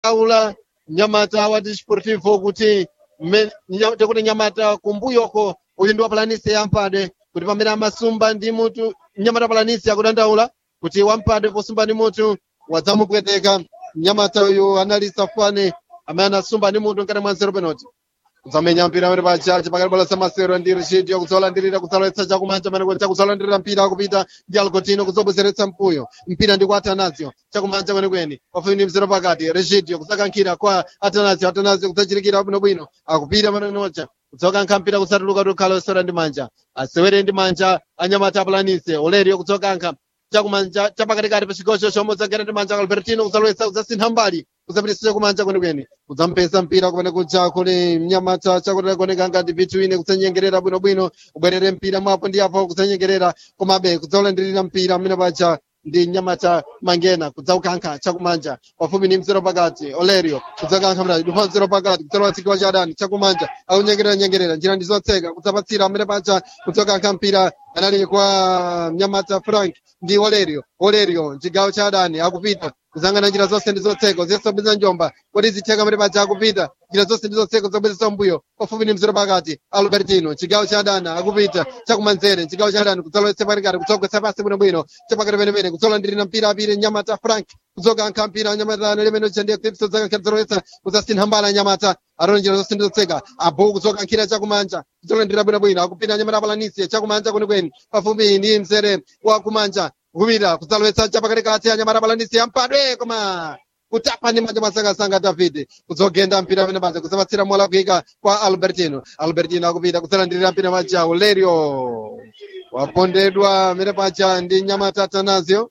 aula nyamata wa desportivo kuti mme- nya- tekuti nyamata kumbuyoko uyu ndi wapalanisi yampadwe kuti pamene amasumba ndi mutu nyamata palanisi akudandaula kuti wampadwe posumba ndi mutu wadzamupweteka nyamata uyu anali safane amene anasumba ndi mutu mkati mwa nzero penalty kudzamenya mpira amene pachache pakati bola samasero ndi rishidi yakudzolandirira kudzalowetsa chakumanja amene kuti kudzolandirira mpira akupita ndi algotino kudzobwezeretsa mpuyo mpira ndi kwa atanasio chakumanja kwenikweni pafupi ndi mzero pakati rishidi kudzakankhira kwa atanasio atanasio kudzachirikira bwinobwino akupita manenocha kudzokankha mpira kusatuluka kuti ukhale osewera ndi manja asewere ndi manja anyamata apulanise olerio kudzokankha chakumanja chapakatikati pa chigocho chomwe udzagera ndi manja albertino kudzalowetsa kudzasintha mbali kudzapitisa chakumanja kwenikweni kudzampesa mpira kumene kuja kuli mnyamata chakuti kuoneka ngati between kudzanyengerera bwinobwino ubwerere mpira mwapo ndi apo kudzanyengerera komabe kudzaulandirira mpira amene paja ndi nyamata mangena kudzaukankha chakumanja pafupi ndi mzero pakati olerio kudzakankha mradi dupa mzero pakati kudzalowa tsikiwa cha adani chakumanja akunyengerera nyengerera njira ndi zotseka kudzapatsira amene paja kudzokankha mpira anali kwa mnyamata frank ndi olerio olerio chigawo cha adani akupita kuzangana njira zonse ndi zotseka zisobweza njomba kodi zitheka amene paja akupita njira zonse ndi zotseka zobwezesa mbuyo pafupi ndi mzero pakati albertino chigawo cha adani akupita chakumanzere chigawo cha adani kudzalowetsa pakati kudzogwetsa pasi bwinobwino chapakati penepene kudzolandirira mpira apire nyamata frank kudzokankha mpira nyamata lemene chendiye clipso zakankha kudzalowetsa kudzasintha mbala nyamata arona njira zonse ndi zotseka abu kudzokankhira chakumanja kudzolandira bwinobwino akupita nyamata apalanisi chakumanja kwenikweni pafupi ndi mzere wa kumanja kupita kudzalowetsa chapakatikati anyamata apalanisi ampadwe koma kutapa ndi manja masangasanga david kudzogenda mpira amene paja kudzapatsira mola kuika kwa albertino albertino akupita kudzalandirira mpira paja olerio wapondedwa amene paja ndi nyamata atanasio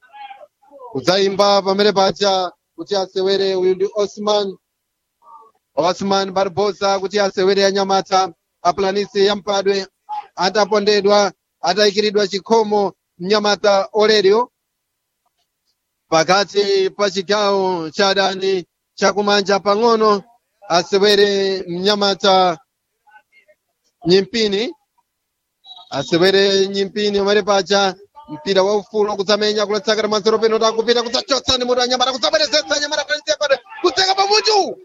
kudzayimba pamene paja kuti asewere uyu ndi osman osman barbosa kuti asewere anyamata apulanisi yampadwe atapondedwa atayikiridwa chikhomo mnyamata olerio pakati pa chigawo cha adani chakumanja pang'ono asewere mnyamata nyimpini asewere nyimpini umene paja mpira waufulu kudzamenya kulatsakira mazero peno takupita kudzachotsa ndi mutu anyamata kudzabwerezetsa anyamata palisepa kudzeka pamutu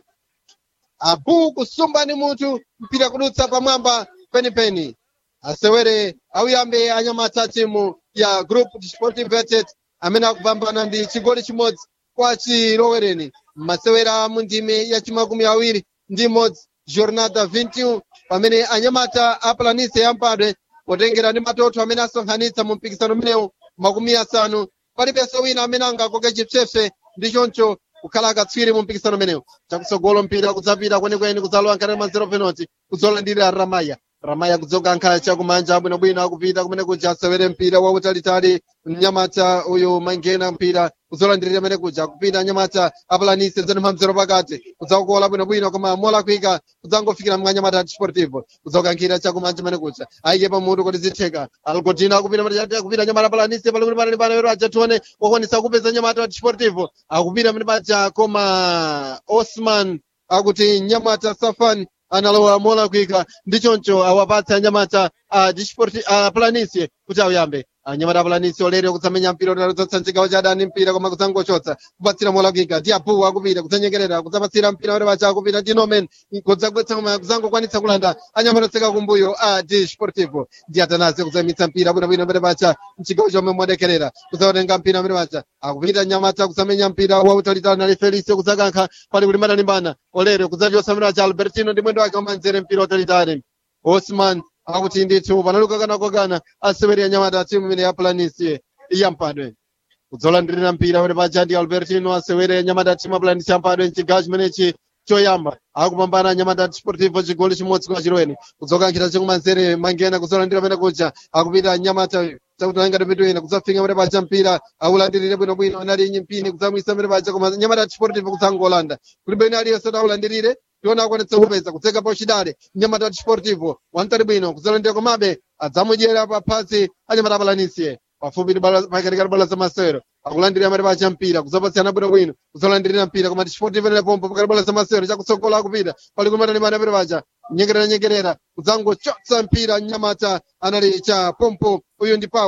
abu kusumba ndi mutu mpira kudutsa pamwamba penipeni asewere auyambe anyamata timu ya group sportive vetet amene akupambana ndi chigoli chimodzi kwa chilowereni masewera mu ndime ya chimakumi awiri ndi imodzi jornada 21 pamene anyamata apulanise yampadwe potengera ndi matoto amene asonkhanitsa mu mpikisano umenewu makumi asanu palibenso wina amene angakoke chipsepse ndi choncho kukhala akatswiri mu mpikisano umenewu chakutsogolo mpira kudzapita kwenikweni kudzalowa nkati mwa zero penalty kudzolandira ramaya ramaya kudzokankha chakumanja bwinobwino akupita kumene kuja asewere mpira wautalitali mnyamata uyu mangena mpira kudzolandirira amene kuja kupita nyamata apulanise zanipha mzero pakati kudzakukola bwinobwino koma mola kuika kudzangofikira mwa nyamata sportivo kudzokankhira chakumanja amene kuja ayike pamutu kuti zitheka algodino akupita matati akupita nyamata apulanise pali kuti panali pana wero aja tione wakwanisa kupeza nyamata sportivo akupita amene paja koma osman akuti nyamata safan analowa mola kuika ndi choncho awapatsa anyamata a disport a planisi kuti auyambe anyamata a planisi olero kutsamenya mpira utalozotsa mchigawo cha adani mpira koma kudzangochotsa kupatsira mola kuika ndi apu akupita kudzanyengerera kudzapatsira mpira ore pacha akupita ndi nomen kudzagwetsa koma kudzangokwanitsa kulanda anyamata otseka kumbuyo a disportivo ndi atanasi kudzamitsa mpira bwinobwino mbere pacha mchigawo chomwe modekerera kudzaotenga mpira mbere pacha akupita nyamata kutsamenya mpira wautalitali nali felicio kudzakankha pali kuti madalimbana olero kudzachotsa mbere pacha albertino ndi mwendo wake wamanzere mpira utalitali osman akuti ndithu panaluka kana kokana aseweri anyamata timu imene ya planisi yampadwe kudzolandirira mpira kuti paja ndi albertino asewere anyamata timu aplanisi yampadwe mchigawo chimenechi choyamba akupambana anyamata sportivo chigoli chimodzi kwa chirweni kudzokankhira chakumanzere mangena kudzolandira pene kuja akupita anyamata chakutalanga mitu ina kudzafika pene paja mpira aulandirire bwinobwino anali nyimpini kudzamwisa pene paja koma anyamata sportivo kudzangolanda kulibe ina aliyense aulandirire tiona akwanitsa kupeza kutseka pauchidale nyamata sportivo wantali bwino kudzalandira komabe adzamudyera paphasi anyamata apalanisiye pafupi pakatikati bala za masewero akulandirira mati pacha mpira kudzapatsirana bwinobwino kudzalandirira mpira koma tisportivo ine pompo pakati bala za masewero chakutsogola akupita pali kumatalimbana pene pacha nyengerera nyengerera kudzangochotsa mpira nyamata anali cha pompo uyu ndi paulo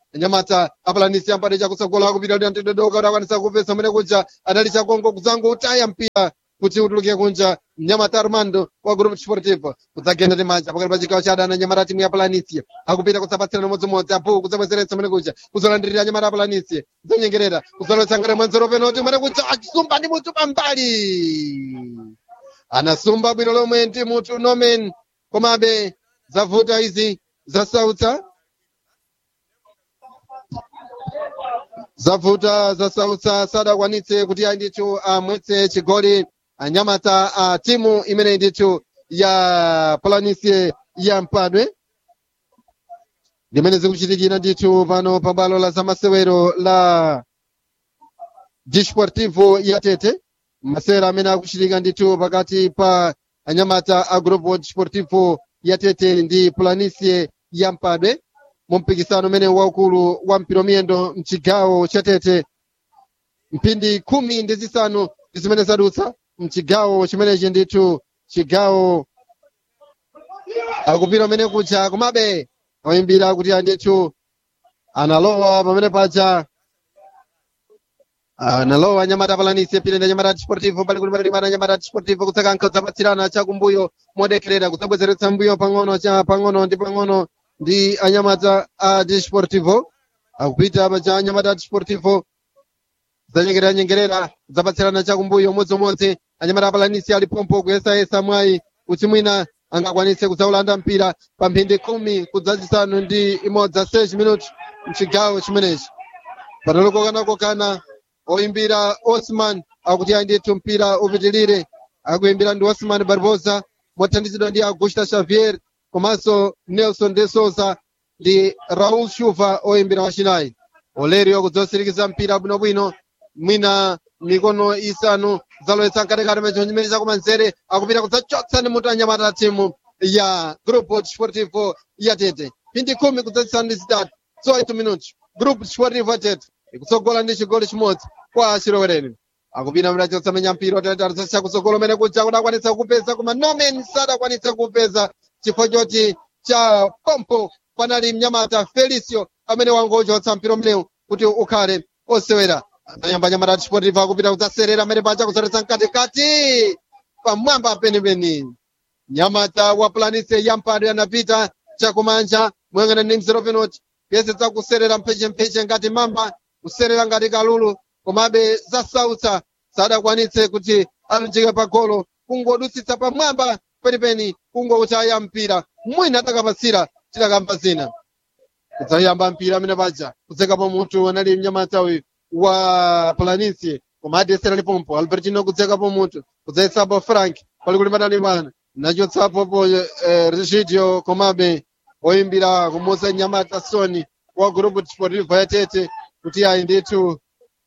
anyamata apalanisi ampade chakusogola kupita kuti antidodoka kuti akwanisa kupesa mene kuja adali chakongo kuzango utaya mpira kuti utuluke kunja mnyamata armando wa grupo sportivo kudzagenda ndi manja pakati pa chigawo cha adani anyamata timu ya palanisia akupita kudzapatsirana modzimodzi apo kudzabwezeretsa mene kuja kudzolandirira anyamata a palanisia kudzanyengerera kudzalowetsa ngati mwanzero penoti mene kuja achisumba ndi mutu pambali anasumba bwino lomwe ndi mutu nomen komabe zavuta izi zasautsa zavuta zasautsa sadakwanitse kuti ayi ndithu amwetse chigoli anyamata a timu imene ndithu ya palanisie ya mpadwe ndimene zikuchitikira ndithu pano pabwalo la zamasewero la disportivo ya tete masewero amene akuchitika ndithu pakati pa anyamata a grupo disportivo ya tete ndi planisie ya mpadwe mu mpikisano umene waukulu wa mpira miyendo mchigawo cha tete mphindi khumi ndi zisanu ndi zimene zadutsa mchigawo chimenechi ndithu chigawo akupira umene kucha komabe oyimbira kuti andithu analowa pamene paja analowa nyamata palanisi pile ndi nyamata desportivo pali kuti pali pana nyamata desportivo kutsaka kudzapatsirana chakumbuyo modekherera kudzabwezeretsa mbuyo pang'ono cha pang'ono ndi pang'ono ndi anyamata a desportivo akupita paja anyamata desportivo zanyengerera nyengerera kudzapatsirana chakumbuyo umodzimodzi anyamata apalanisi alipompo kuyesayesa mwayi kuti mwina angakwanise kudzaulanda mpira pa mphindi khumi kudzazisanu ndi imodzi 6 minutes mchigawo chimenechi patolokokana oyimbira osman akuti ayi ndithu mpira upitilire akuyimbira ndi osman barbosa mothandizidwa ndi augusta xavier komanso nelson de souza ndi raul shuva oyimbira wachinayi olerio kudzosirikiza mpira bwinobwino mwina mikono isanu zalowetsa mkatikati mecho chimene chakumanzere akupita kudzachotsa ndi mutu anyamata timu ya grupo desportivo ya tete mphindi khumi kudzazisanu ndi zitatu 8 minutos grupo desportivo ya tete ikutsogola ndi chigoli chimodzi kwa achilowereni akupita mira chotsamenya mpira watatu chakutsogolo umene kuja kuti akwanitsa kupeza koma nomen sadakwanitsa kupeza chifukwa choti cha pompo panali mnyamata felicio amene wangochotsa mpira umenewu kuti ukhale osewera anayamba nyamata desportivo akupita kudzaserera amene paja kuzoletsa mkatikati pamwamba penipeni nyamata wa planise yampado anapita chakumanja moyang'ana ndi mzero penoti kuyesetsa kuserera mphechempheche ngati mamba kuserera ngati kalulu komabe zasautsa sadakwanitse kuti alunjike pa golo kungodutsitsa pamwamba penipeni kungotaya mpira mwina atakapasira tidakamba zina kudzayamba mpira amene paja kudzekapo mutu anali mnyamata uyu wa planisi koma adesera lipompo albertino kudzekapo mutu kudzayesapo frank pali kuti padali pana nachotsapo po eh, regidio komabe oyimbira kumuza nyamata soni wa grupo desportivo ya tete kuti ayi ndithu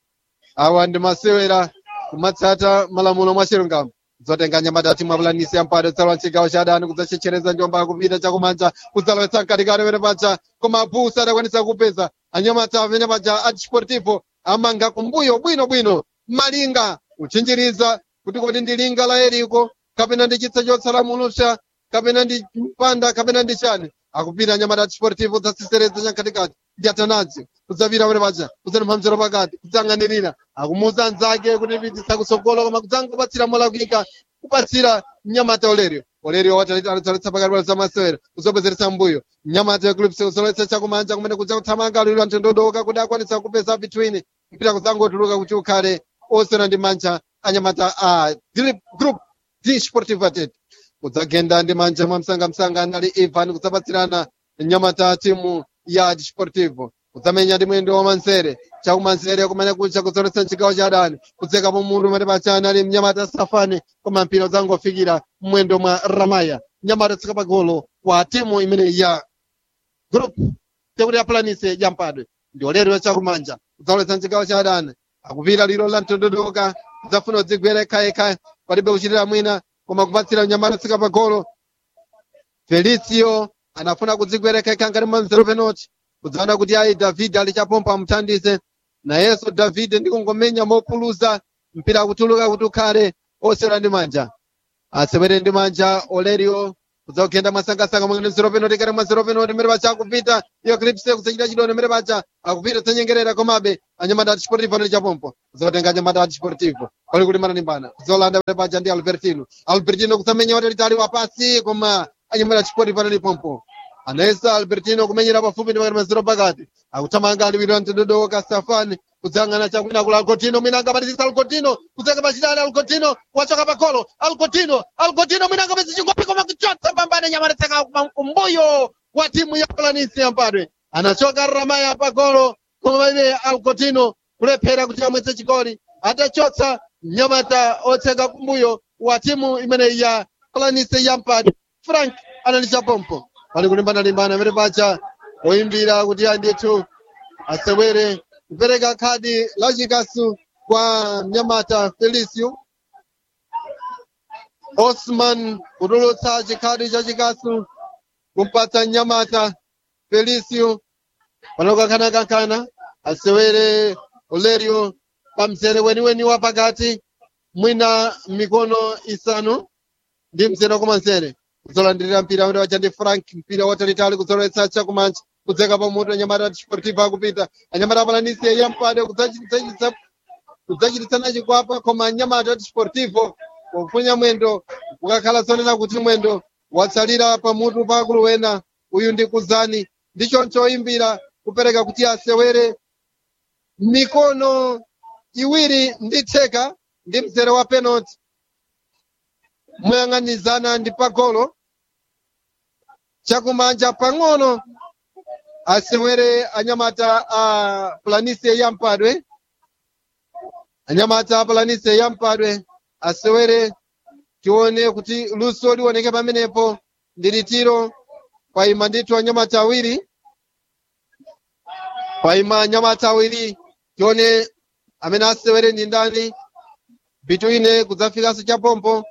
awa ndi masewera kumatsata malamulo mwa chilungamo dzotenga nyamata timu apulanisi yampado dzalowa chigawo cha adani kudzachechereza njomba akupita chakumanja kudzalowetsa mkatikati pene paja koma abusa adakwanisa kupeza anyamata amene paja a desportivo amanga kumbuyo bwinobwino malinga kuchinjiriza kuti kodi ndi linga la eriko kapena ndi chitsa chotsala mulusha kapena ndi mpanda kapena ndi chani akupita nyamata desportivo dzatsisereza chamkatikati ndi atanazi kudzapita pene paja kudzaniphamzero pakati kudzang'anirira akumuza anzake kuti pitisa kutsogolo koma kudzangopatsira molakwika kupatsira mnyamata olerio olerio watalitsa pakati pa zamasewera kuzobwezeretsa mbuyo mnyamata eclipse kuzolowetsa chakumanja kumene kudza kuthamanga aliro antondodoka kuti akwanisa kupeza between mpira kudzangotuluka kuti ukhale osera ndi manja anyamata a group d sportive atet kudzagenda ndi manja mwa msangamsanga anali ivan kudzapatsirana nyamata timu ya desportivo kudzamenya ndi mwendo wa manzere chakumanzere kumene kucha kudzoletsa chigawo cha adani kudzekapo munthu umene pacha anali mnyamata safani koma mpira udzangofikira mwendo mwa ramaya mnyamata tsika pagolo kwa timu imene ya group tekuti yapulanise yampadwe ndi olero chakumanja kudzaletsa chigawo cha adani akupita liro la mtondodoka kudzafuna kudzigwera yekhayekha palibe kuchitira mwina koma kupatsira mnyamata tsika pagolo felicio anafuna kudzigwerekeka ngati manzero penoti kudzaona kuti ayi david ali chapompa amuthandize nayenso david ndikungomenya mopuluza mpira kutuluka kuti ukhale osera ndi manja asewere ndi manja olerio kudzakugenda mwasangasanga mwene mzero penoti kare mwazero penoti mere pacha akupita iyo clipse kusachita chidono mere pacha akupita tsanyengerera komabe anyamata ati sportivo nali chapompo kuzotenga anyamata ati sportivo pali kulimbana limbana kuzolanda mere pacha ndi albertino albertino kusamenya watalitali wapasi koma anyamata ati sportivo nali pompo anayesa albertino kumenyera pafupi ndi pakati maziro pakati akuthamanga aliwiro mtendodoka safani kudzang'ana chakwina kula alcotino mwina angabatizisa alcotino kudzeka pachitali alcotino wachoka pakolo alcotino alcotino mwina angapatisa chingopi koma kuchotsa pambane nyamarisaka kumbuyo wa timu ya planisi yampadwe anachoka ramaya pakolo koma ine alcotino kulephera kuti amwetse chigoli atachotsa nyamata otseka kumbuyo wa timu imeneyi ya planisi yampadwe frank analisha pompo pali kulimbana-limbana pamene pacha oyimbira kuti andithu asewere kupereka khadi la chikasu kwa mnyamata felicio osman kutulutsa chikhadi cha chikasu kumpatsa mnyamata felicio panokankhana-kankhana asewere olerio pamzere weniweni wa pakati mwina mikono isanu ndi mzere wakumanzere kuzolandirira mpira amene wacha ndi frank mpira watalitali kuzoletsa chakumanja kudzeka pamutu anyamata desportiva akupita anyamata apalanisi yampade kudzachititsana chikwapa koma anyamata desportivo pofunya mwendo kukakhala zonena kuti mwendo watsalira pamutu pa akulu wena uyu ndi kuzani ndicho choyimbira kupereka kuti asewere mikono iwiri ndi theka ndi mzere wa penalty moyang'anizana ndi pagolo chakumanja pang'ono asewere anyamata a planise yampadwe anyamata a planise yampadwe asewere tione kuti luso lioneke pamenepo ndi litiro paima ndithu anyamata awiri paima anyamata awiri tione amene asewere ndi ndani bituine kudzafikanso chapompo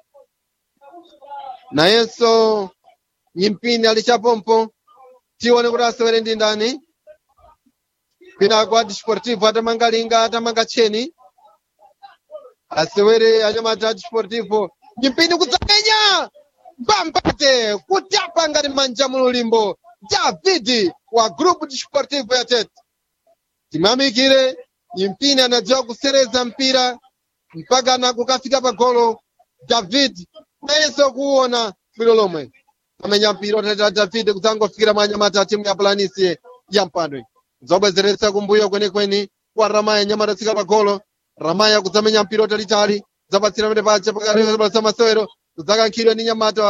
nayenso nyimpini ali chapompo tione kuti asewere ndi ndani kwinako a desportivo atamanga linga atamanga tcheni asewere anyamata a desportivo nyimpini kudzamenya mbambate kutapa ngati manja mululimbo david wa grupu desportivo ya tete timamikire nyimpini anadziwa kusereza mpira mpaka na kukafika pa golo david nayenso kuona bwino lomwe amenya mpira otatira david kudzangofikira mwa anyamata a timu ya planisi ya mpandwe zobwezeretsa kumbuyo kwenikweni kwa ramaya nyamata tsika pa golo ramaya kudzamenya mpira otalitali zapatsira mene paja pakati masewero kudzakankhidwa ndi nyamata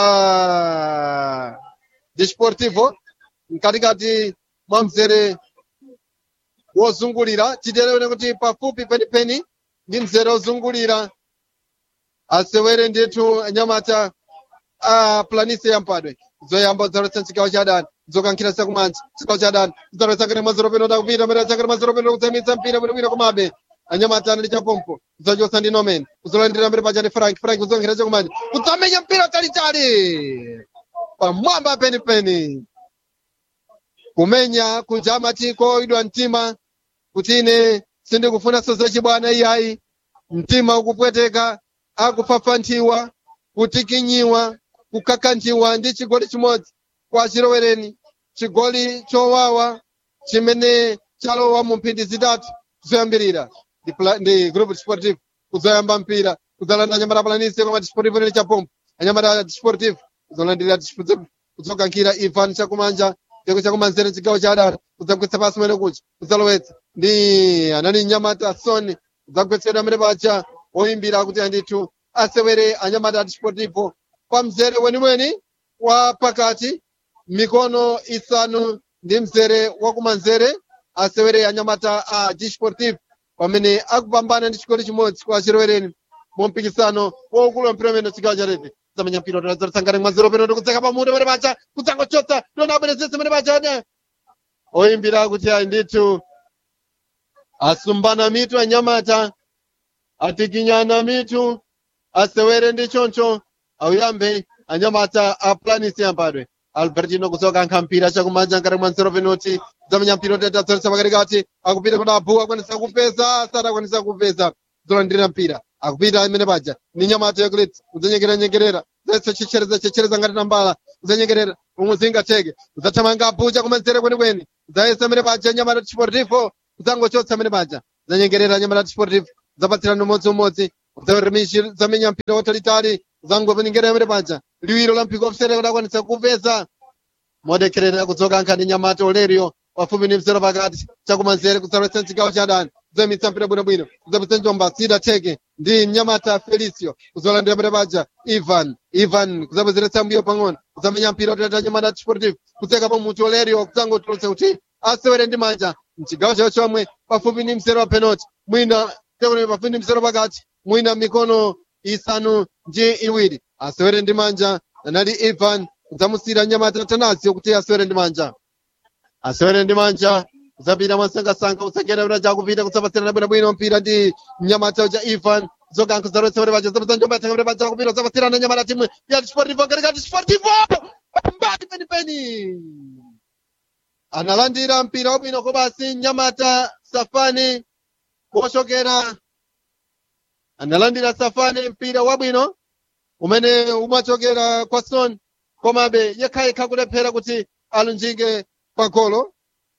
wa desportivo mkatikati mwa mzere wozungulira titereone kuti pafupi penipeni ndi mzere wozungulira asewere ndithu anyamata a planise yampadwe zoyamba zaletsa chigawo cha adani zokankhira sakumanja chigawo cha adani zaletsa kene mazero peno takupita mene tsakene mazero peno kutsamitsa mpira bwinobwino komabe anyamata anali chapompo kuzachosa ndi nomen kuzolandira mbere paja ndi frank frank kuzonkhera chakumanja kudzamenya mpira talitali pamwamba penipeni kumenya kuja matiko idwa mtima kuti ine sindikufunanso zachibwana iyayi mtima ukupweteka akupfapfanthiwa kutikinyiwa kukakanthiwa ndi chigoli chimodzi kwa chilowereni chigoli chowawa chimene chalowa mu mphindi zitatu zoyambirira ndi pla- ndi group sportive kuzoyamba mpira kuzalanda anyamata palanise koma desportivo nene chapompo anyamata desportivo kuzolandira Desportivo, kuzokankhira ivan chakumanja cheko chakumanzere chigawo cha adara kudzagwetsa pasi mwene kucha kudzalowetsa ndi anani nyamata soni kudzagwetsedwa amene pacha oyimbira kuti andithu asewere anyamata a desportivo pa mzere wenimweni wa pakati mikono isanu ndi mzere wakumanzere asewere anyamata a desportivo pamene akupambana ndi chigoli chimodzi kwa chilowereni mu mpikisano waukulu wa mpira umene chigawo cha tete zamenya mpira tazalisangane mwaziro peno ndikudzeka pamutu pene pacha kudzangochotsa ndona abwerezese pene pacha ne oyimbira kuti ayi ndithu asumbana mitu anyamata atikinyana mitu asewere ndi choncho auyambe anyamata a planisi yampadwe albertino kuzokankha mpira chakumanja ngati mwanzero penoti zamenya mpira tetatsonesa pakatikati akupita kuti abu akwanisa kupeza sadakwanisa kupeza zolandira mpira akupita imene paja ni nyamata yokulit kudzanyengeranyengerera zese chichereza chichereza ngati nambala kudzanyengerera umuzinga teke kudzathamanga abuja kumanzere kwenikweni kudzayesa amene paja nyamata chiportivo kudzangochotsa amene paja kudzanyengerera nyamata chiportivo kudzapatsirana umodziumodzi kudzarimishi zamenya mpira watalitali kudzangopenengera amene paja liwiro la mpiko ofsere kudakwanitsa kupeza modekherera kudzoka nkhani nyamata olerio pafupi ndi mzero pakati chakumanzere kudzalowetsa chigawo cha adani kudzamitsa mpira bwinobwino kudzapitsa njomba sida teke ndi mnyamata felicio kudzolandira mpira paja ivan ivan kudzabwezeretsa mbuyo pang'ono kudzamenya mpira utatata nyamata chiportivo kudzekapo mutu olerio kudzangotulutsa kuti asewere ndi manja mchigawo chawo chomwe pafupi ndi mzero wa penalty mwina tekuni pafupi ndi mzero pakati mwina mikono isanu ndi iwiri asewere ndi manja anali ivan kudzamusira nyamata tanasio kuti asewere ndi manja asewere ndi manja kudzapita mwasangasanga kusakera bwino jakupita kudzapatsirana bwinobwino mpira ndi mnyamata uja ivan zokankho zarotsa bwino paja zapatsa njomba yatenga bwino paja kupita kudzapatsirana nyamata timu ya sportivo katikati sportivo mbali penipeni analandira mpira wabwino kobasi nyamata safani kochokera analandira safani mpira wabwino umene umachokera kwa son komabe yekhayekha kulephera kuti alunjike pa golo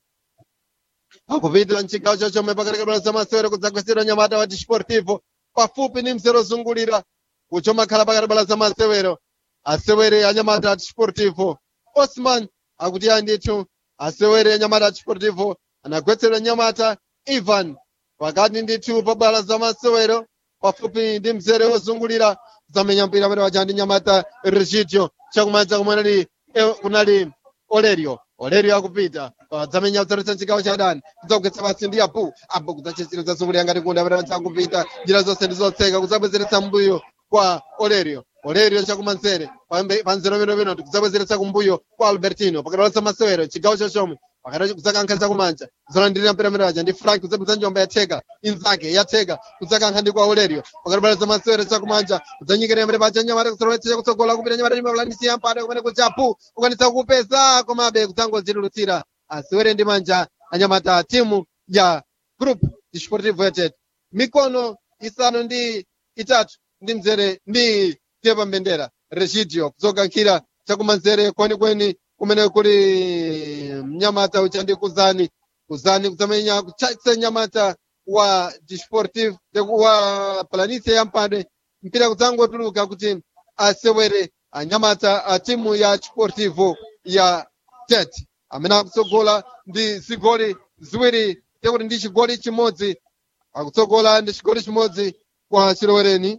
akupita mchigawo chachomwe pakati pa zamasewero kudzagwesera nyamata wa disportivo pafupi ndi mzero zungulira uchomakhala pakati pa zamasewero asewere anyamata a disportivo osman akuti andithu asewere anyamata a disportivo anagwetsera nyamata ivan pakati ndithu pa bwalo zamasewero pafupi ndi mzere wozungulira zamenya mpira pamene paja ndi nyamata regidio chakumanja kumwe kunali olerio olerio akupita dzamenya kudzaletsa chigawo cha adani kudzakugwetsa pasi ndi apu apu kudzachitsira zazungulira ngati kunda pamene paja akupita njira zonse ndi zotseka kudzabwezeretsa mbuyo kwa olerio olerio chakumanzere panzero penopeno kudzabwezeretsa kumbuyo kwa albertino pakati pa masewero chigawo chochomwe pakati kudzakankha chakumanja zolandirira mpira pamene paja ndi frank kudzapeza njomba yatheka inzake yatheka kudzakankha ndi kwa olerio pakati pa zamasewero chakumanja kudzanyikira pamene paja nyamata kudzalowetsa kutsogola kupita nyamata imapulanisi yampata kumene kuja apu kukwanitsa kupeza komabe kudzangodzitulutsira asewere ndi manja anyamata timu ya group disportivo yatet mikono isanu ndi itatu ndi mzere ndi tepa mbendera regidio kudzokankhira chakumanzere kwenikweni kumene kuli mnyamata ucha ndi kuzani kuzani kudzamenya kuchakisa nyamata wa disportive wa planise yampade mpira kudzangotuluka kuti asewere anyamata a timu ya sportivo ya tet amene akutsogola ndi zigoli ziwiri tekuti ndi chigoli chimodzi akutsogola ndi chigoli chimodzi kwa chilowereni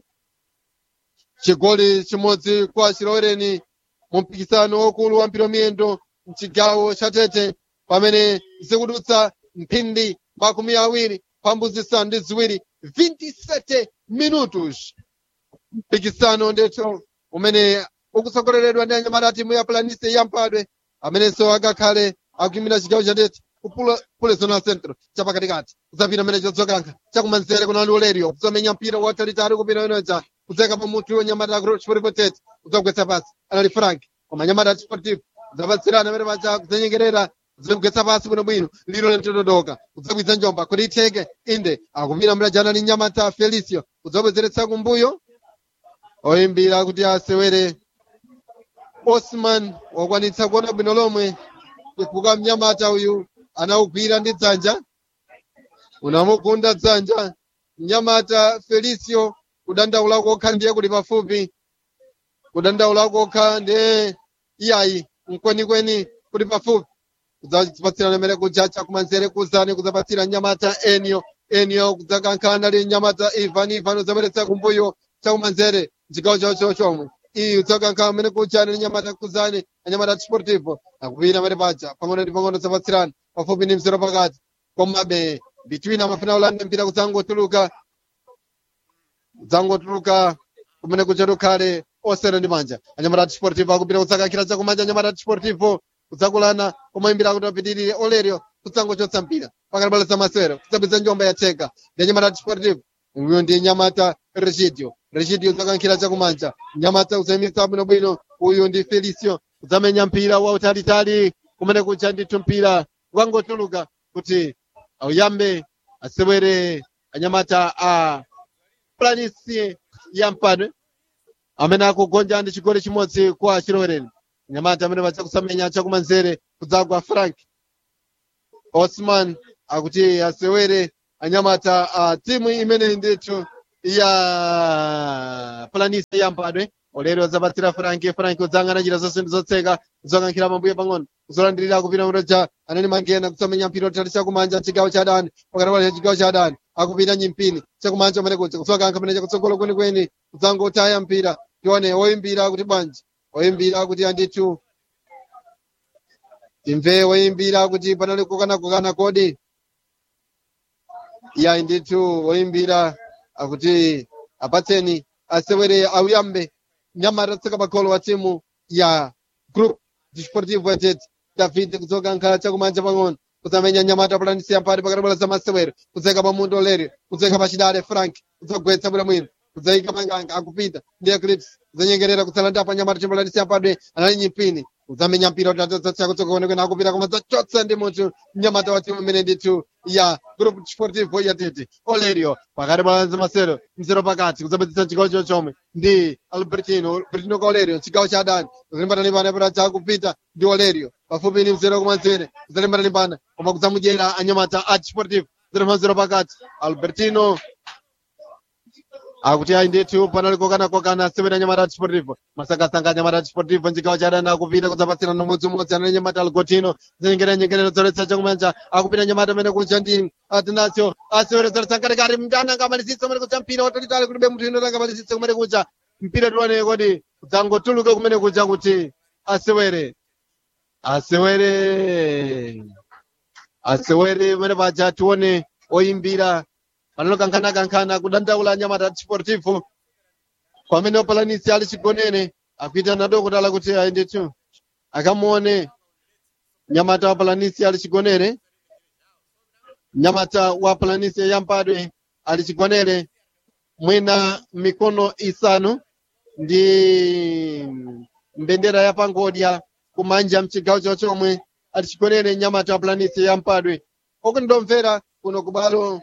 chigoli chimodzi kwa chilowereni mu mpikisano wokulu wa mpira miyendo mchigawo cha tete pamene zikudutsa mphindi makumi awiri pambuzi zisanu ndi ziwiri 27 minutos mpikisano ndithu umene ukutsogoleredwa ndi anyamata timu ya planise yampadwe amenenso akakhale akuyimira chigawo cha tete kupule zona centro chapakatikati kudzapita amene chodzokankha chakumanzere kuna olerio kudzamenya mpira watalitali kupita enoja kudzeka pa mutu wanyamata sportivo tete kudzagwetsa pasi anali frank koma nyamata sportivo kudzapatsirana amene paja kudzanyengerera kudzagwetsa pasi bwinobwino liro limtododoka kudzabwiza njomba kuti itheke inde akupita mlajana ni nyamata felicio kudzabwezeretsa kumbuyo oyimbira kuti asewere osman wakwanitsa kuona bwino lomwe chifukwa mnyamata uyu anawugwira ndi dzanja unamugunda dzanja mnyamata felicio kudandaula kokha ndiye kuli pafupi kudandaula kokha ndiye iyayi mkwenikweni kuli pafupi kudzapatsirana mere kujacha kumanzere kuzani kudzapatsira nyamata enio enio kudzakankhana li nyamata ivan ivan udzabweretsa kumbuyo chakumanzere chigawo chawo chawo chomwe iyi udzakankhana mene kujani ni nyamata kuzani anyamata sportivo akupita mere paja pang'ono ndi pang'ono dzapatsirana pafupi ndi mzero pakati komabe between amafuna ulanda mpira kudzangotuluka kudzangotuluka kumene kucha tukhale osera ndi manja anyamata sportivo akupita kudzakankhira chakumanja anyamata sportivo kudzakulana kumayimbira kuti apitirire olerio kudzangochotsa mpira pakati pa zamasewero kudzapeza njomba yatheka ndi anyamata sportivo uyu ndi nyamata regidio regidio udzakankhira chakumanja nyamata udzayimitsa bwinobwino uyu ndi felicio udzamenya mpira wautalitali kumene kucha ndithu mpira ukangotuluka kuti auyambe asewere anyamata a planisi yampadwe amene akugonja ndi chigoli chimodzi kwa chilowereni nyamata amene vachakusamenya chakumanzere kudzagwa frank osman akuti asewere anyamata a timu imene ndithu ya planisi yampadwe olero zapatsira frank frank udzang'ana njira zonse ndi zotseka zokankhira pambuyo pang'ono zolandirira kupita mutoja anene mangena kusamenya mpira otali chakumanja chigawo cha adani pakati pa chigawo cha adani akupita nyimpini chakumanja amene kuja kusokankha pamene chakutsogolo kwenikweni kudzangotaya mpira tione oyimbira kuti bwanji oyimbira kuti andithu timve woyimbira kuti panali kukanakukana kodi ya ndithu woyimbira akuti apatseni asewere auyambe nyamata tseka pakholo wa timu ya group desportivo yatet david kudzoka nkhala chakumanja pang'ono kusamenya nyamata pulanisi yampati pakati bola za masewero kudzeka pa mundo leri kudzeka pa chidale frank kudzagwetsa bwinobwino kudzayika manganga akupita ndi eclipse kudzanyengerera kutsalanda pa nyamata timpulanisi yampati anali nyimpini kudzamenya mpira utatotsa kutsoka kwenikweni akupita koma dzachotsa ndi munthu mnyamata wa timu imene ndithu ya group desportivo yatete olerio pakati bola za masewero mzero pakati kudzapititsa chigawo chochomwe ndi albertino albertino kwa olerio chigawo cha adani kudzalimbana pana chakupita ndi olerio pafupi ni mzero kumanzere kudzalimbana koma kudzamudyera anyamata a desportivo zero mazero pakati albertino akuti ayi ndithu panali kokana-kokana asewera nyamata a desportivo masakasanga nyamata a desportivo chigawo cha adani akupita kudzapatsirana umodzimodzi anali nyamata algotino zinyengeranyengerero zoletsa chakumanja akupita nyamata amene kucha ndi atinasio asewera zoletsa nkatikati mndana angamalisitse kumene kucha mpira watalitali kulibe munthu ino angamalisitse kumene kucha mpira tione kodi kudzangotuluke kumene kucha kuti asewere asewere asewere pamene paja tione oyimbira panalo kankhana-kankhana kudandaula nyamata desportivo pamene opalanisi ali chigonere akuita nadokotala kuti ayendetu akamuone nyamata wa palanisi ali chigonere nyamata wa palanisi yampadwe ali chigonere mwina mikono isanu ndi mbendera ya pangodya kumanja mchigawo chochomwe ali chigonere nyamata wa palanisi yampadwe okundomvera kuno kubalo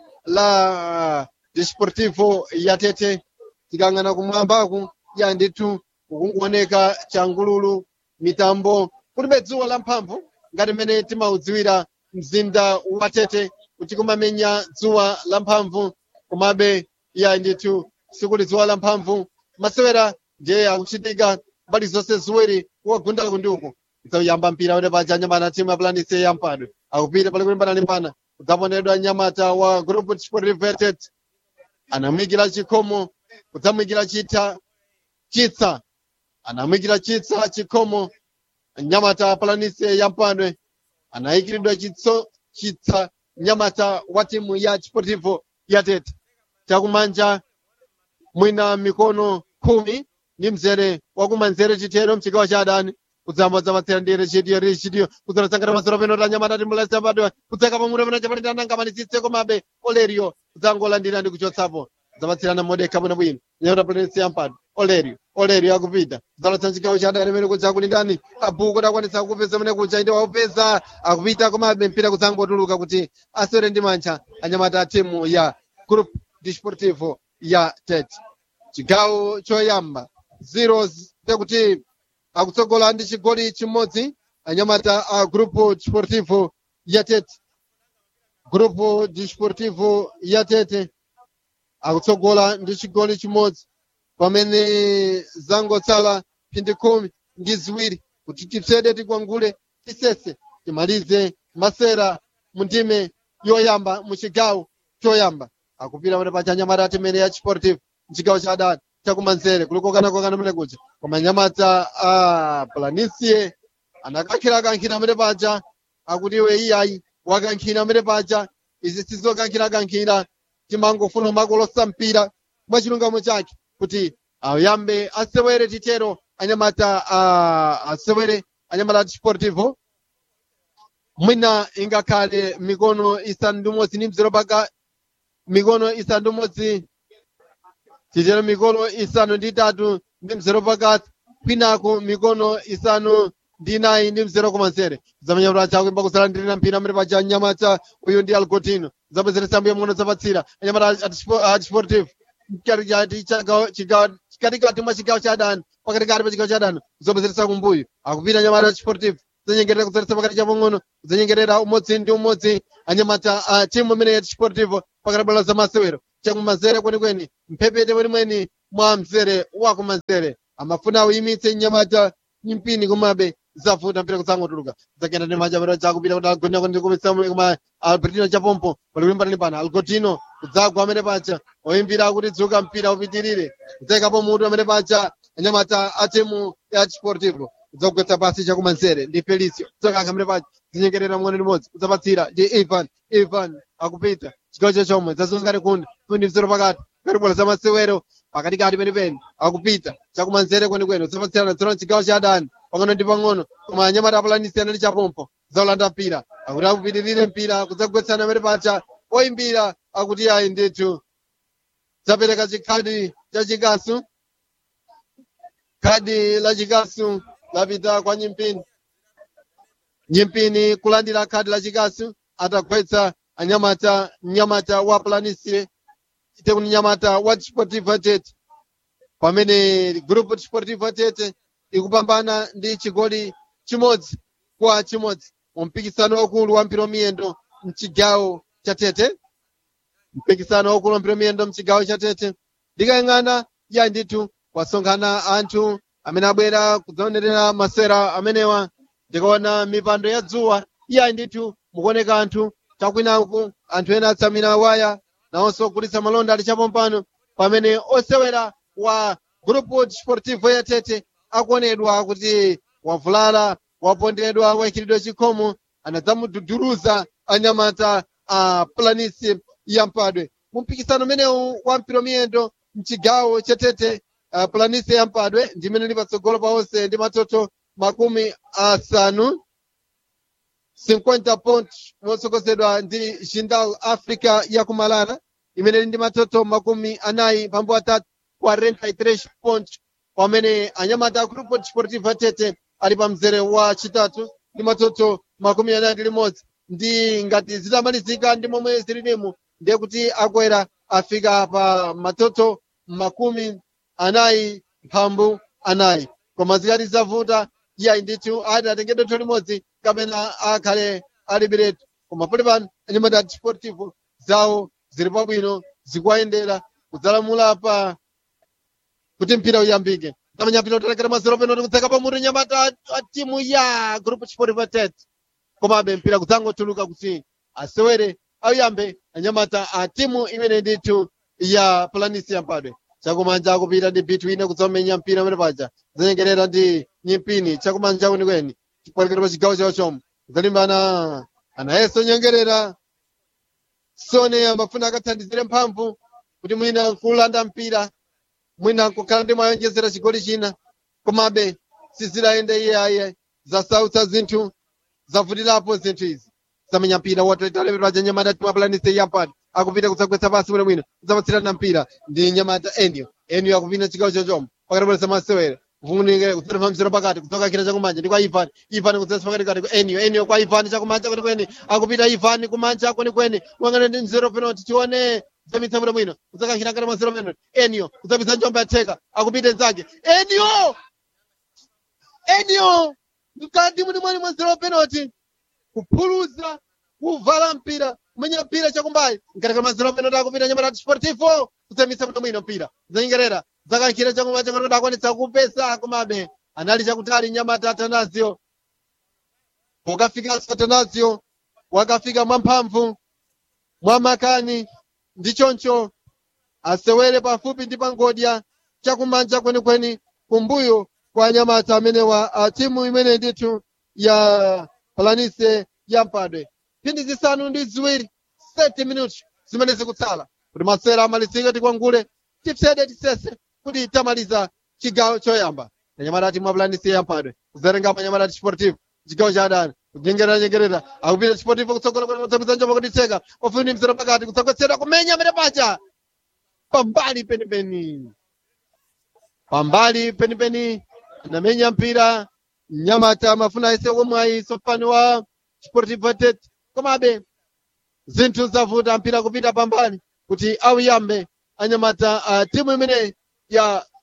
la desportivo yatete tikang'ana kumwambaku ya ndithu kukungooneka changululu mitambo kulibe dzuwa lamphamvu ngati mmene timaudziwira mzinda wa tete kuti kumamenya dzuwa lamphamvu komabe ya ndithu sikuli dzuwa lamphamvu masewera ndiye akuchitika mbali zonse ziwiri kuwagundala kundiuku kudzayamba mpira wene paja nyamata timu ya planise yampadwe akupita pali kulimbana-limbana kudzaponedwa nyamata wa group desportivo yatet anamwikira chikhomo kudzamwikira chitha chitsa anamwikira chitsa chikhomo nyamata palanise yampadwe anayikiridwa chitso chitsa nyamata wa timu ya desportivo yatet chakumanja mwina mikono khumi ndi mzere wakumanzere chithero mchigawo cha adani kudzamba dzapatsira ndi rechidio rechidio kudzanasangana masoro peno ta nyamata timulasa padwa kudzeka pamuto pena chapati tanangamalisitse komabe olerio kudzangolandira ndi kuchotsapo dzapatsirana modekha bwinobwino nyamata palanisi yampadwe olerio olerio akupita kudzalotsa chigawo cha adani pene kuja kulindani abuku dakwanisa kupeza mene kuja inde waupeza akupita komabe mpira kudzangotuluka kuti asewere ndi mantha anyamata a timu ya group desportivo ya tete chigawo choyamba zero tekuti akutsogola ndi chigoli chimodzi anyamata a grupo desportivo yatete grupo desportivo yatete akutsogola ndi chigoli chimodzi pamene zangotsala phindi khumi ndi ziwiri kuti tipsede tikwangule tisese timalize masera mu ndime yoyamba mu chigawo choyamba akupita pamene pacha anyamata atimene ya desportivo mchigawo cha adani chakumanzere kulikokana-kokana mene kuja koma nyamata a planisie anakankhira-kankhira mene paja akuti iwe iyayi wakankhira mene paja izi sizokankhira-kankhira timangofuna makolosa mpira mwa chilungamo chake kuti ayambe asewere titero anyamata a asewere anyamata a desportivo mwina ingakhale mikono isanu ndi umodzi ndi mzero paka mikono isanu ndi umodzi titero mikono isanu ndi itatu ndi mzero pakati kwinaku mikono isanu ndi inayi ndi mzero kumanzere zamenya kuti achakuimba kusalandirira mpira amene paja nyamata uyu ndi algotino zapezera sambo yamng'ono zapatsira anyamata a desportivo chikati chati chigawo mkatikati mwa chigawo cha adani pakatikati pa chigawo cha adani kuzobwezeretsa kumbuyo akupita nyamata chisportive kudzanyengerera kudzaletsa pakati cha pang'ono kudzanyengerera umodzi ndi umodzi anyamata a timu imene ya chisportivo pakati bwalo za masewero chakumanzere kwenikweni mphepete mwenimweni mwa mzere wakumanzere amafuna auyimitse nyamata nyimpini komabe zavuta mpira kudzangotuluka zakenda ndi manja chakupita kuti agoneko ndi kumisa koma albertino chapompo palikulimbana pana algotino kudzagwa amene pacha oyimbira kuti dzuka mpira upitirire kudzayikapo mutu amene pacha anyamata a timu ya chisportivo kudzagwetsa pasi chakumanzere ndi felicio kudzakanga amene pacha zinyengerera mng'ono limodzi kudzapatsira ndi ivan ivan akupita chigawo chachomwe zazungati kundi kundi mzero pakati karibola za masewero pakatikati penipeni akupita chakumanzere kwenikweni udzapatsirana dzona chigawo cha adani pang'ono ndi pang'ono koma anyamata apulanisiyana ndi chapompo zaulanda mpira akuti akupitirire mpira kudzagwetsana amene pacha oyimbira akuti ayi ndithu zapereka chikhadi cha chikasu khadi la chikasu lapita kwa nyimpini nyimpini kulandira khadi la chikasu atagwetsa anyamata mnyamata wa planisire ite kuti nyamata wa chisportivo tete pamene grupu chisportivo tete ikupambana ndi chigoli chimodzi kwa chimodzi mu mpikisano waukulu wa mpira miyendo mchigawo cha tete mpikisano waukulu wa mpira miyendo mchigawo cha tete ndikayang'ana ya ndithu kwasonkhana anthu amene abwera kudzaonerera masera amenewa ndikaona mipando ya dzuwa iya ndithu mukuoneka anthu chakwinaku anthu ena atsamira waya nawonso ogulitsa malonda ali chapompano pamene osewera wa grupo desportivo ya tete akuonedwa kuti wavulala wapondedwa wachiridwe chikhomo anadzamududuruza anyamata a planisi ya mpadwe mu mpikisano umenewu wa mpira miyendo mchigawo chetete uh, planisi ya mpadwe ndimene ili patsogolo pa onse ndi matoto makumi asanu 50 point motsogozedwa ndi jindal africa ya kumalana imene ili ndi matoto makumi anayi pambu atatu 43 point pamene anyamata a grupo desportivo tete ali pa mzere wa chitatu ndi matoto makumi anayi ndi limodzi ndi ngati zitamalizika ndi momwe zililimu ndiye kuti akwera afika pa matoto makumi anayi mphambu anayi koma zikati zavuta iyayi ndithu ati atenge dontho limodzi kapena akhale alibiretu koma pali pano anyamata a desportivo zawo zili pabwino zikuwayendera kudzalamula pa kuti mpira uyambike tamanya mpira utalekera mazero peno kuti kutseka pamutu nyamata a timu ya grupo desportivo tete komabe mpira kudzangotuluka kuti asewere ayambe anyamata a timu imene ndithu ya planisi yampadwe chakumanja akupita ndi bitu ine kudzamenya mpira amene paja zanyengerera ndi nyimpini chakumanja kwenikweni chipolekero pa chigawo chawo chomwe kudzalimbana anayeso nyengerera sone amafuna akathandizire mphamvu kuti mwina nkulanda mpira mwina nkukhala ndi mwayonjezera chigoli china komabe sizidayende iyaye zasautsa zinthu zavutirapo zinthu izi zamenya mpira wotaleperwa cha nyamata timu apulanise yampani akupita kudzagwetsa pasi bwinobwino kudzapatsirana mpira ndi nyamata enio enio akupita chigawo chochoma pakatipolesa masewera vunike kudzatempha mzero pakati kudzoka kira chakumanja ndi kwa ivani ivani kudzatsa pakati kati kwa enio enio kwa ivani chakumanja kwenikweni akupita ivani kumanja kwenikweni wang'ana ndi mzero penalty tione zamitsa bwinobwino kudzakankhira ngati mazero penalty enio kudzapitsa njomba yatheka akupita nzake enio enio mkati muni mwani mwa zero penalty kuphuluza kuvala mpira kumenya mpira chakumbayi mkatika mazero penalty akupita nyamata sportivo kudzamitsa bwinobwino mpira zanyengerera zakankhira chakumanja ngati akwanitsa kupesa komabe anali chakutali nyamata atanazio pokafikanso atanazio wakafika mwamphamvu mwamakani ndi choncho asewere pafupi ndi pangodya chakumanja kwenikweni kumbuyo kwa nyamata amenewa a timu imene ndithu ya palanise ya mpadwe phindi zisanu ndi ziwiri 30 minuti zimene zikutsala kuti masewera amalizike tikwangule tipsede tisese kuti tamaliza chigawo choyamba anyamata a timu ya palanise ya mpadwe kuzatengapo anyamata a chisportivo chigawo cha adani kunyengerera nyengerera akupita chisportivo kutsogola kuti kutsapitsa njomba kutitseka ofuni mzero pakati kutsagwetsedwa kumenya amene pacha pambali penipeni pambali penipeni anamenya mpira nyamata amafuna aise omwe ayiso fani wa sportivo tete komabe zinthu zavuta mpira kupita pambali kuti auyambe anyamata a timu imene ya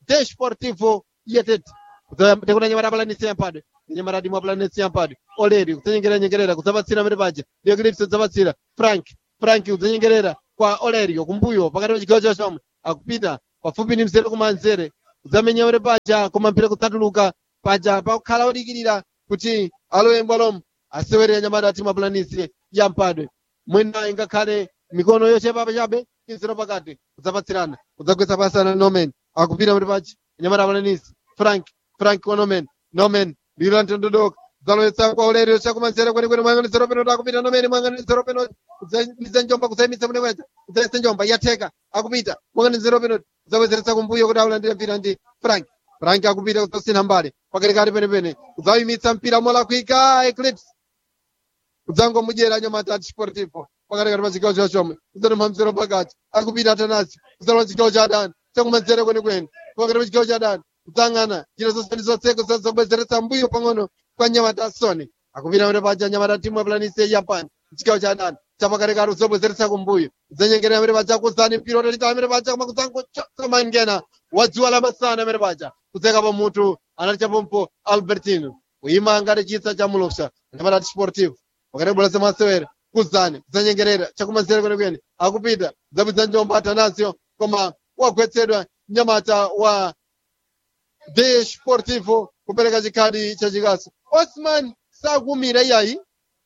desportivo yetete tekuna nyamata palanisi yampadwe nyamata timwa palanisi yampadwe oleri kudzanyengerera nyengerera kudzapatsira pamene paja diogrips kudzapatsira frank frank kudzanyengerera kwa olerio kumbuyo pakati pa chigawo chachomwe akupita pafupi ndi mzere kumanzere kudzamenya pamene paja koma mpira kudzatuluka paja pakukhala odikirira kuti alowe mbwalomo asewere nyamata timwa palanisi yampadwe mwina ingakhale mikono yochepa pachabe iziro pakati kudzapatsirana kudzagwetsa pasana nomen akupita pamene paja nyamata palanisi frank frank wa nomen nomen lilo ntondodoka zalowetsa kwa ulerio chakumanzere kwenikweni mwang'aniziro peno takupita nomeni mwang'aniziro peno kudzayimiza njomba kudzayimitsa mune kweza kudzayesa njomba yatheka akupita mwang'aniziro peno kudzabwezeretsa kumbuyo kuti aulandire mpira ndi frank frank akupita kudzasintha mbali pakatikati penepene kudzayimitsa mpira molakwika eclipse kudzangomudyera nyamata ati sportivo pakatikati pa chigawo chachomwe kudzatempha mzero pakati akupita atanasi kudzalowa chigawo cha adani chakumanzere kwenikweni pakati pa chigawo cha adani kudzang'ana njira zonse ndi zotseko zazobwezeretsa mbuyo pang'ono kwa nyamata soni akupita pamene paja nyamata timu ya planisi ya japan chigawo cha adani chapakatikati kuzobwezeretsa kumbuyo kudzanyengerera pamene paja kuzani mpira utalitali pamene paja koma kudzangochotsa mangena wa dzuwa lamasana pamene paja kudzeka pa mutu anali chapompo albertino kuyima ngati chitsa cha mulupsa nyamata sportivo pakati bwera semasewera kuzani kudzanyengerera chakumanzere kwenikweni akupita kudzabwitsa njomba atanasio koma wagwetsedwa nyamata wa de sportivo kupereka chikhadi chachikaso osman sakumira iyayi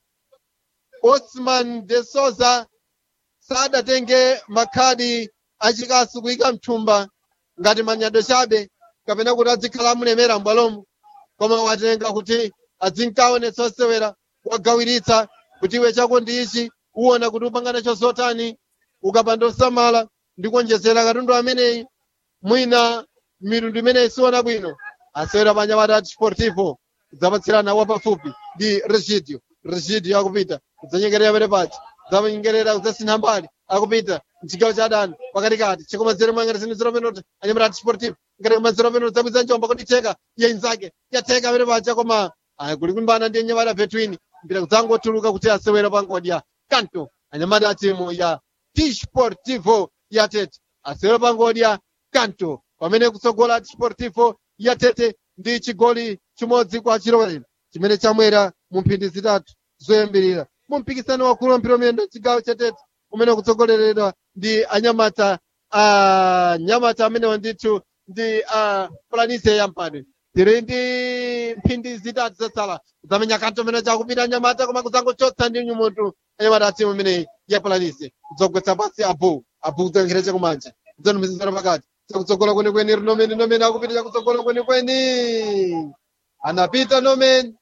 osman de souza sadatenge makhadi achikasu kuyika mthumba ngati manyado chabe kapena kuti adzikhala amulemera m'bwalomo koma watenga kuti azinkaonetsa osewera wagawiritsa kuti iwe chako ndi ichi uwona kuti upangana chozotani ukapanda osamala ndi kuonjezera katundu ameneyi mwina mitundu imeneyi siona bwino asewera panyamata ati sportivo kudzapatsirana wapafupi ndi regidio regidio akupita kudzanyengerera pene pachi kudzanyengerera kudzasintha mbali akupita mchigawo cha adani pakatikati chikumanzere mwangatisini penalty anyamata ati sportivo ngati kumanzere penalty zabwiza njomba kuti theka yainzake yatheka pene pacha koma ayi kuli kulimbana ndi anyamata between mpira kudzangotuluka kuti asewera pangodya kanto anyamata a timu ya tisportivo yatete asewera pangodya kanto pamene kutsogola tisportivo yatete ndi chigoli chimodzi kwa chilowero chimene chamwera mu mphindi zitatu zoyambirira mu mpikisano wakulu wa mpira wamiyendo chigawo chatete umene kutsogoleredwa ndi anyamata anyamata amenewa ndithu ndi a planise yampadwe tiri ndi mphindi zitatu zatsala kudzamenya kanto amene chakupita anyamata koma kudzangochotsa ndi nyumutu anyamata atimu imeneyi ya planise kudzogwetsa pasi abu abu kudzankhira chakumanja kudzanumizizana pakati chakutsogola kwenikweni rinomeni nomeni akupita chakutsogola kwenikweni anapita nomen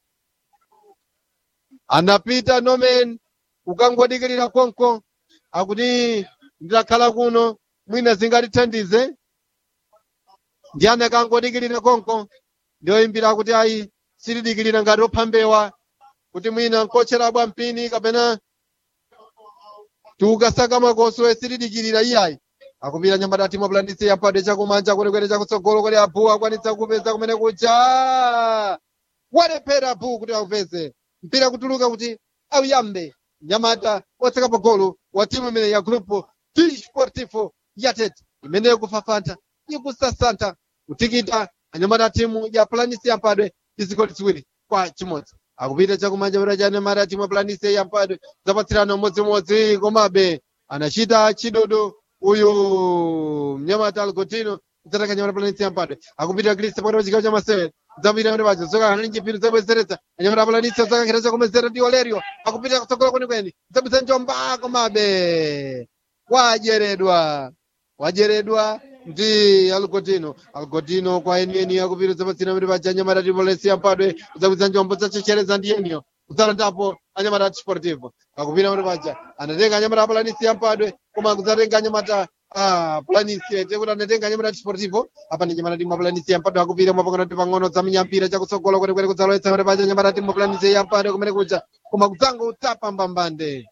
anapita nomen ukangodikirira konko akuti ndidakhala kuno mwina zingatithandize ndiyani akangodikirira konko ndiyoyimbira kuti ayi silidikirira ngati ophambewa kuti mwina nkocherabwa mpini kapena tiukasaka makoso silidikirira iyayi akupita nyamata timu apulanditse yampade chakumanja kwenekwene chakutsogolo kodi abu akwanitsa kupeza kumene kuja walephera abu kuti aupeze mpira kutuluka kuti auyambe nyamata otseka pagolo wa timu imene ya grupo d sportivo yatete imeneyo kufafanta ikusasanta kutikita anyamata timu ya planisi yampadwe izigoli ziwiri kwa chimodzi akupita chakumanja pera cha anyamata timu ya planisi yampadwe zapatsirana umodzimodzi komabe anachita chidodo uyu mnyamata algotino kudzataka nyamata planisi yampadwe akupita krista pakati pa chigawo cha masewera dzapita kuti pacho zoka hanani chipindu zabwezeretsa anyamata planisi zakankhira chakumezera ndi olerio akupita kutsogola kwenikweni zabwitsa njomba komabe wajeredwa wajeredwa ndi algodino algodino kwa enieni akupita zapatsira kuti paja anyamata tipolesi yampadwe zabwitsa njombo zachechereza ndi eniyo kudzalandapo anyamata a sportivo akupita kuti paja anatenga anyamata apulanisi yampadwe koma kudzatenga anyamata a pulanisi tekuti anatenga anyamata a sportivo apa ndi anyamata timu apulanisi yampadwe akupita mwapang'ono ndi pang'ono dzamenyampira chakutsogolo kwenekwene kudzalowetsa kuti paja anyamata timu apulanisi yampadwe kumene kuja koma kudzango utsapa mbambande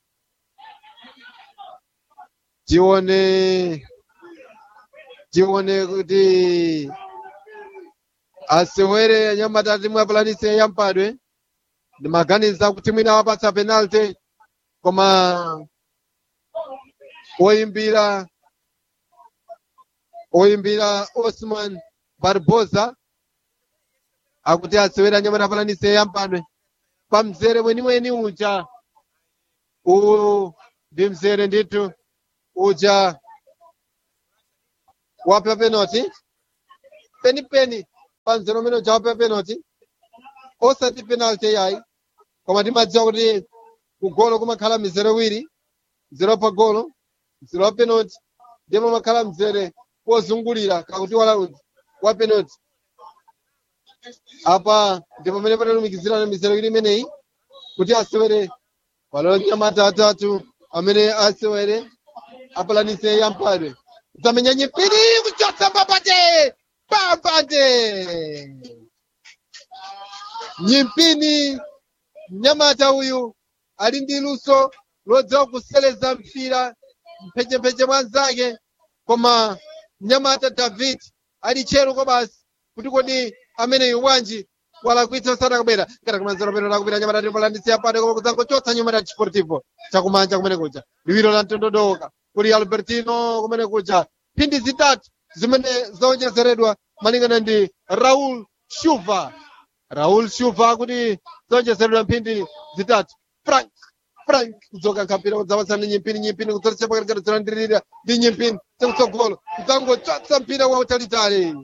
tione tione kuti asewere anyamata timu apulanisi yampadwe ndimaganiza kuti mwina wapatsa penalty koma oyimbira oyimbira osman barbosa akuti asewera anyamata apalanise yampadwe pamzere mwenimweni uja uwu ndi mzere ndithu uja wapha penalty penipeni pamzere umene uja wapha penalty osati penalty yayi koma timadziwa kuti kugolo kumakhala mizere iwiri mzere wapha golo mzere wa penalty ndipo umakhala mzere wozungulira kakuti wala wa penalty apa ndipo pamene patalumikizirana mizere iwiri imeneyi kuti asewere palo nyamata atatu amene asewere apalanise yampadwe kudzamenya nyipiri kuchotsa mbambate mbambate nyimpini mnyamata uyu ali ndi luso lodziwa kuseleza mpira mphechempheche mwanzake koma mnyamata david ali chero kwa basi kuti kodi ameneyu wanji walakwitsa sadakabwera ngati kumanzero peno lakupita nyamata tipolandisiya pade koma kudzangochotsa nyamata chiportivo chakumanja kumene kuja liwiro la mtondodoka kuli albertino kumene kuja phindi zitatu zimene zaonjezeredwa malingana ndi raul shuva raul shuva kuti zaonjezeredwa mphindi zitatu frank frank kudzoka nkhapira kudzapasana nyimpini nyimpini kudzoletsa pakati zolandirira ndi nyimpini chakutsogolo kudzangochotsa mpira wautalitali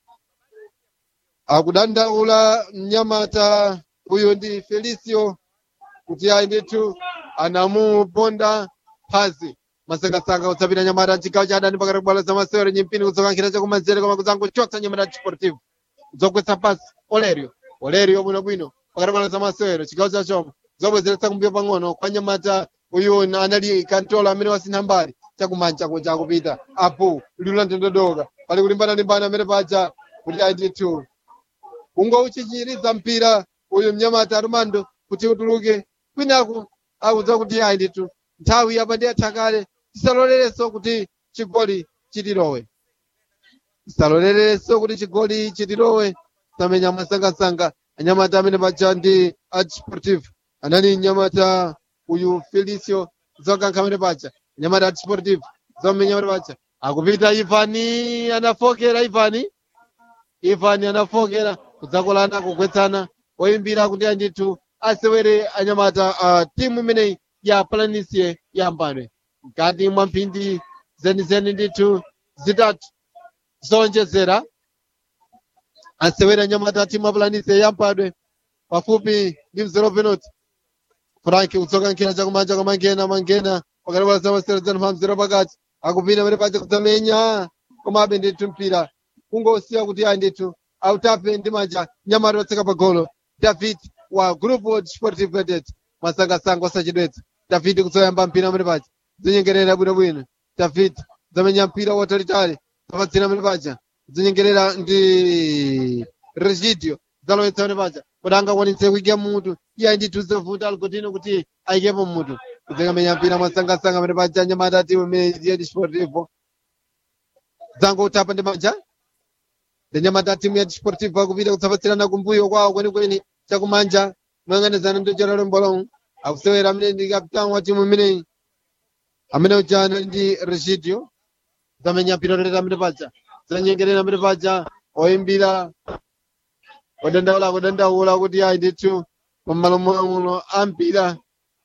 akudandaula mnyamata uyu ndi felicio kuti ayi ndithu anamuponda phazi masangasanga kutsapita nyamata chigawo cha adani pakati kubwalo za masewero nyimpini kudzoka nkhira chakumanzere koma kudzangochotsa nyamata chiportivo kudzogwetsa pasi olerio olerio bwinobwino pakati kubwalo za masewero chigawo cha choma zobwezeretsa kumbuyo pang'ono kwa nyamata uyu anali kantola amene wasintha mbali chakumanja kuja akupita apo lilu la ndondodoka pali kulimbana-limbana amene paja kuti ayi ndithu ungouchichiriza mpira uyu mnyamata armando kuti utuluke kwinaku akudziwa kuti ayi ndithu nthawi yapa ndi yatha kale tisalolerenso kuti chigoli chitilowe tisalolerenso kuti chigoli chitilowe tamenya masangasanga anyamata amene paja ndi achisportivo anali nyamata uyu felicio zokankha amene paja nyamata achisportivo zomenya amene paja akupita ivani anafokera ivani ivani anafokera kudzakolana kugwetsana oyimbira kuti andithu asewere anyamata uh, timu imeneyi ya planisie yambadwe mkati mwa mphindi zenizeni ndithu zitatu zonjezera asewere anyamata timu ya planisie yambadwe pafupi ndi mzero penalty frank kudzoka nkhira chakumanja kwa mangena mangena pakati pa zamasewero zanupha mzero pakati akupita pamene paja kudzamenya komabe ndithu mpira kungosiya kuti ayi ndithu autape ndi manja nyamata otseka pa golo david wa grupo desportivo vedet masangasanga osachedwetsa david kudzoyamba mpira amene paja zinyengerera bwinobwino david zamenya mpira watalitali zapatsira amene paja zinyengerera ndi regidio zalowetsa amene paja kuti angakwanitse kuika mutu iye ndithu zovuta algotino kuti ayikepo mutu kudzikamenya mpira masangasanga amene paja nyamata timu imene ndiye desportivo zangotapa ndi manja ndanyamata timu ya desportivo akupita kutsapatsirana kumbuyo kwawo kwenikweni chakumanja moyang'anizana ndi geralo mbolong akusewera amene ndi kapitan wa timu imeneyi amene ujana ndi regidio zamenya mpira loteta amene paja zanyengerera amene paja oyimbira kudandaula kudandaula kuti ayi ndithu pamalo muno ampira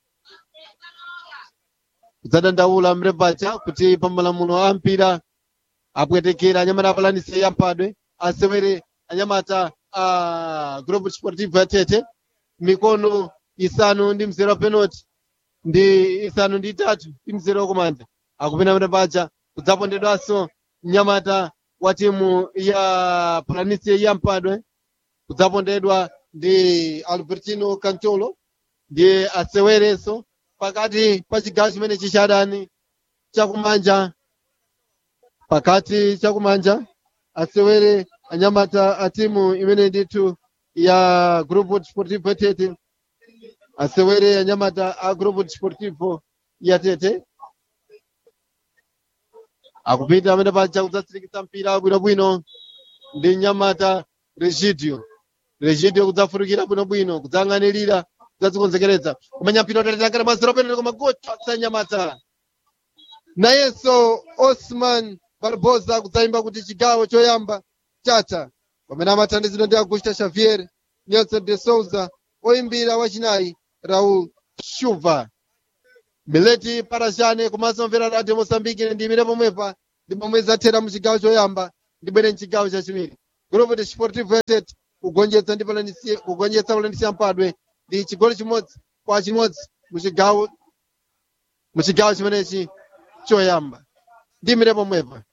kudzadandaula amene paja kuti pamalamulo ampira apwetekera anyamata apalanise yampadwe asewere anyamata a grupo desportivo yatete mikono isanu ndi mzero wa penalty ndi isanu ndi itatu ndi mzero wakumanja akupita amene paja kudzapondedwanso mnyamata wa timu ya palanise yampadwe kudzapondedwa ndi albertino cantolo ndiye asewerenso pakati pa chigawo chimene chichadani chakumanja pakati chakumanja asewere anyamata a timu imene ndithu ya grupo desportivo tete asewere anyamata a grupo desportivo ya tete akupita amene paja kudzatsilikitsa mpira bwinobwino ndi nyamata regidio regidio kudzafutukira bwinobwino kudzang'anirira kudzadzikonzekeretsa kumenya mpira utatitangana mazero penalty koma gochotsa nyamata nayenso osman barbosa kudzayimba kuti chigawo choyamba chacha pamene amathandizidwa ndi augusta xavier nelson de souza oyimbira wachinayi raul shuva mileti parashane komanso mvera radio mosambiki ndiyimire pomwepa ndi pomwe zathera mu chigawo choyamba ndibwere mchigawo chachiwiri grupo de sportivo yatet kugonjetsa ndi palanisi kugonjetsa palanisi yampadwe ndi chigoli chimodzi kwa chimodzi mu chigawo mu chigawo chimenechi choyamba ndiyimire pomwepa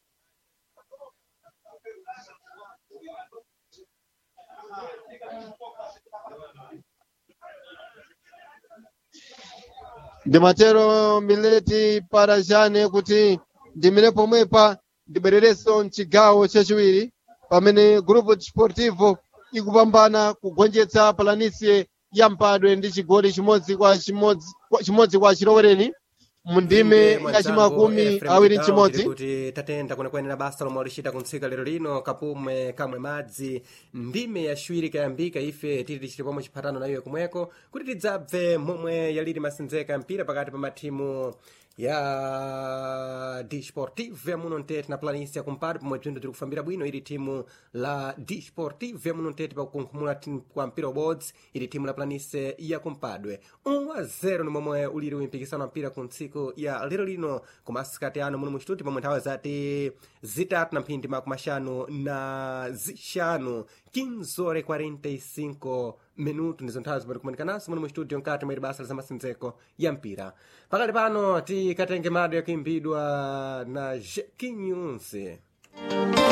ndimatero mileti parashane kuti ndimire pomwepa ndibwererenso mchigawo chachiwiri pamene grupo desportivo ikupambana kugonjetsa palanisie ya mpadwe ndi chigoli chimodzi kwa chimodzi kwa- chimodzi kwa chilowereni mu ndime ya chimakumi awiri ndi chimodzi kuti tatenda kwenekwene basa lomwe lixita kuntsika lero lino kapume kamwe madzi ndime yaciwiri kayambika ife tili tichite pomwe chiphatano nayo kumweko kuti tidzabve momwe yaliri masinzeka mpira pakati pa mathimu ya disportive yamuno ntete na planisia kumpati pomwe bzinthu tiri kufambira bwino ili thimu la disportive yamuno ntete pakunkhumula thi- kwa mpira ubodzi ili thimu la planise ya kumpadwe 1 a 0 ni momwe uliri umpikisano wa mpira ku ntsiku ya lero lino kumasikati ano muno muchituti pomwe nthawi zati zitatu na mphindi makumi axanu na zixanu 15 ore 45 minuto ndizo nthawi zimene kumanikanas muno mu studio mkati mwa basa la masinzeko ya mpira pakali pano tikatenge mado yakuimbidwa na jekinyunse